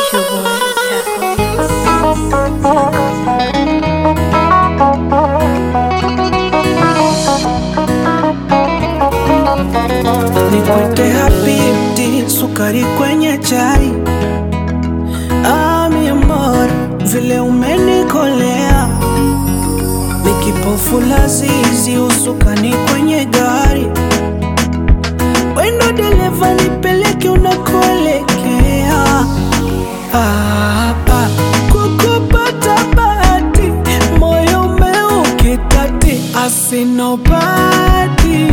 It's your boy, Taco. Nikwite habibti, sukari kwenye chai. Ah, mi amor, vile umenikolea, nikipofu lazizi, usukani kwenye gari. Wendo dereva, nipeleke unakoelekea. Ah, ah, kukupata bahati, moyo umeukitati, asinobati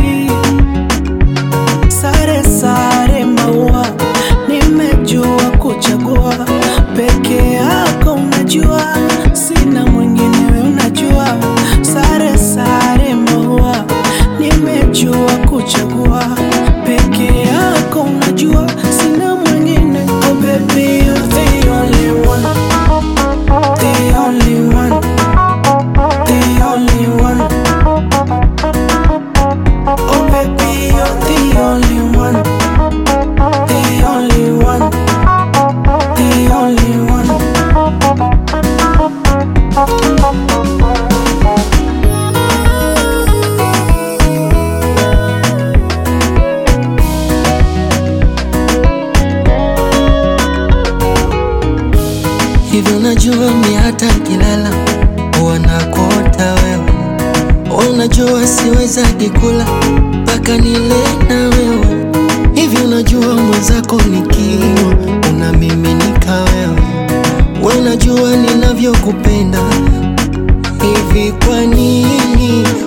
Sare sare maua, nimejua kuchagua peke yako, unajua sina mwingine, we unajua. Sare sare maua, nimejua kuchagua peke yako, unajua sina mwingine. Oh baby, you're the only one, the only one, the only one. Oh baby, you're the only one, the only one, the only one. Hivi unajua mi hata kilala huwa nakuota wewe, unajua siwezagi kula mpaka nile na wewe. Hivi unajua mwenzako nikinywa unamiminika wewe, we unajua ninavyokupenda. Hivi kwa nini